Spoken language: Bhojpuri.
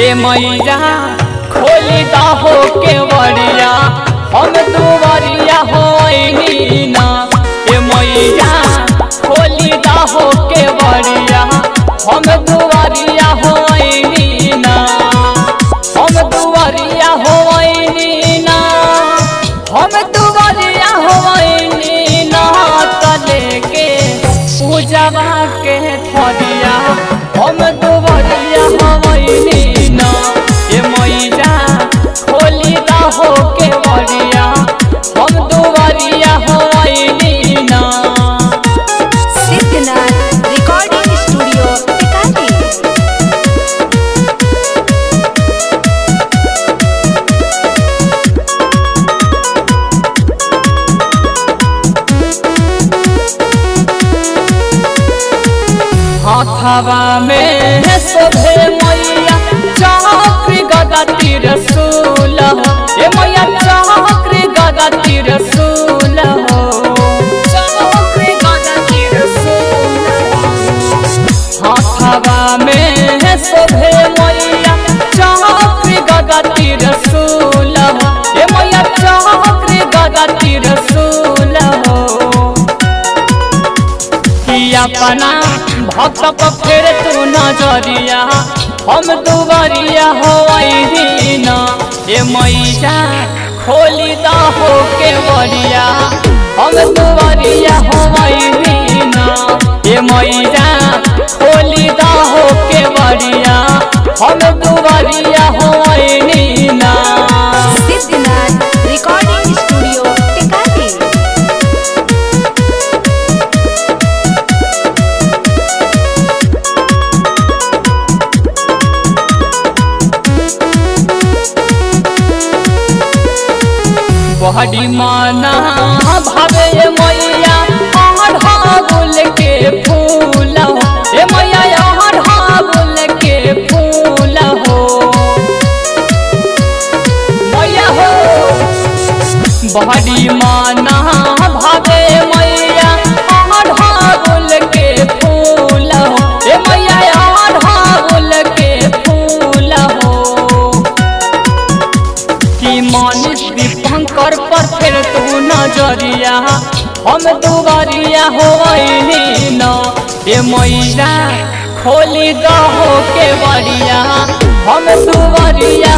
ए मैया खोली दहो के बड़िया हम दुवरिया होइनी ना ए मैया खोली दहो के बड़िया हम दुवरिया होइनी ना हम दुवरिया होइनी ना हम दुवरिया होइनी ना तले के पूजवा के थरिया हम दुवरिया होइनी ना ए मैया खोली दहो के बड़िया हम दुवरिया होइनी ना सिद्धनाथ रिकॉर्डिंग स्टूडियो टिकाली हाथवा में शोभे मैया चक्र गदा तीर सूल हो ए मैया चक्र गदा तीर सूल हो चक्र गदा तीर सूल हो। हाथवा में शोभे मैया चक्र गदा तीर सूल हो ए मैया चक्र गदा तीर सूल हो कि अपना भक्त पर फेर तू नजरिया हम दुबरिया हो न ए मैया खोली दहो के बरिया हम दुबरिया हो न ए मैया खोली दहो के बरिया हम दुबरिया हो ना सिद्धनाथ रिकॉर्डिंग स्टूडियो टिकाली बहरी माना भावे ये मैया अढ़ागुल के फूल हो ए मैया अढ़ागुल के फूल हो मैया हो बहरी माना भावे मैया अढ़ागुल के फूल हो ए मैया अढ़ागुल के फूल हो कि मानिस दीपंकर पर फिर तू नजरिया हम दुबरिया होइनी न ए मैया खोली दहो के बरिया हम दुबरिया